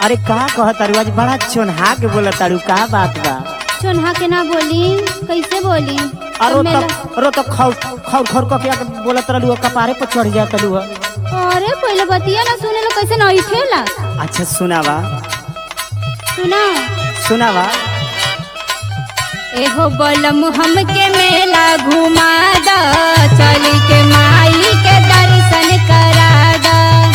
अरे का कह तारू आज बड़ा चोन्हा के बोला तारू का बात बा चोन्हा के ना बोली कैसे बोली अरो तो मेला- तब अरो तो खौर खौर खौर कह के आके बोलत रहलू कपारे पर चढ़ जा तलू अरे पहले बतिया ना सुने लो कैसे नहीं ठेला अच्छा सुनावा सुना सुनावा एहो बलम हमके मेला घुमा द चली के माई के दर्शन करा द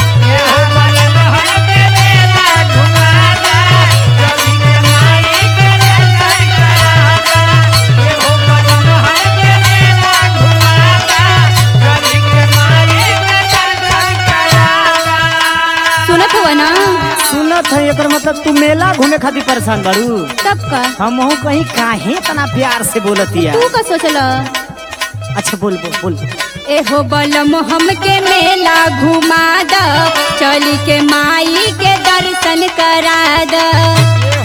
सुनत हुआ ना सुनत है एकर मतलब तू मेला घूमे खातिर परेशान बारू तब का हम कहीं काहे तना प्यार से बोलतिया तू का सोचल अच्छा बोल बोल बोल एहो बलम हमके मेला घुमा द चली के माई के दर्शन करा द